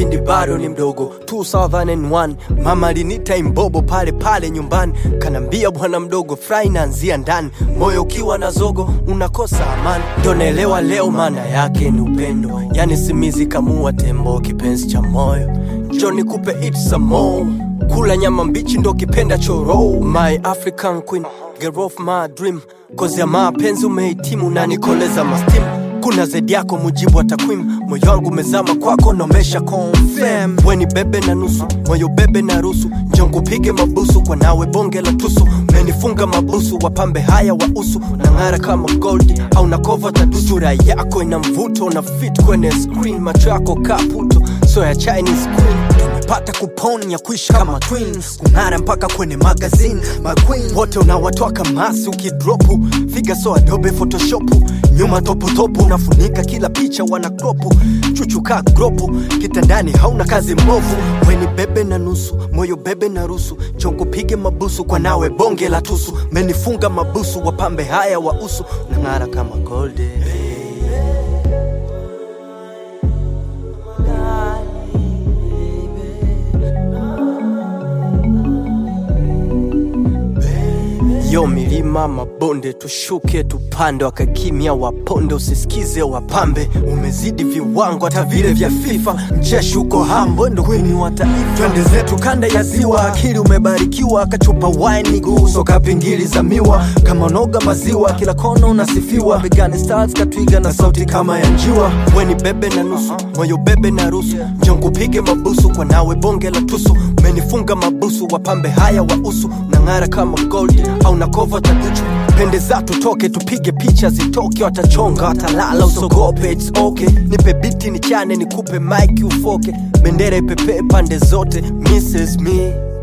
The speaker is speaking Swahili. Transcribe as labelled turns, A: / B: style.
A: kipindi bado ni mdogo 2001 mama alinita imbobo pale pale nyumbani kanambia bwana mdogo fry naanzia ndani moyo ukiwa na zogo unakosa amani ndo naelewa leo maana yake ni upendo yani simizi kamua tembo kipenzi cha moyo njo nikupe it some more kula nyama mbichi ndo kipenda choro my african queen girl of my dream kozi ya mapenzi umehitimu na nikoleza mastim kuna zaidi yako mujibu wa takwimu moyo wangu umezama kwako nomesha confirm weni bebe na nusu moyo bebe na rusu njongu pige mabusu kwa nawe bonge la tusu menifunga mabusu wapambe haya wa usu na ng'ara kama gold au na kova tadusu sura yako ina mvuto na fit kwenye screen macho yako kaputo so ya chinese queen tumepata kupon ya kuishi kama twins kung'ara mpaka kwenye magazine maqueen wote unawatoa kamasi ukidropu figa so adobe photoshopu nyuma toputopu unafunika kila picha wana kropu chuchuka gropu kitandani hauna kazi mbovu weni bebe na nusu moyo bebe na rusu chongo pige mabusu kwa nawe bonge la tusu menifunga mabusu wapambe haya wa usu na ng'ara kama golde yo milima mabonde tushuke tupande wakakimya waponde usisikize wapambe umezidi viwango hata vile vya fifa mcheshi uko hambo ndo kwini wa taifa twende zetu kanda ya ziwa akili umebarikiwa kachupa wine guso kapingili za miwa kama noga maziwa kila kona unasifiwa Vegan stars katwiga na sauti kama ya njiwa weni bebe na nusu moyo bebe na rusu njongu pige mabusu kwa nawe bonge la tusu menifunga mabusu wapambe haya wa usu na ng'ara kama gold au na kova taduchu pendeza tutoke tupige picha zitoke watachonga watalala usogope it's okay nipe biti nichane nikupe mike ufoke bendera ipepee pande zote mrs me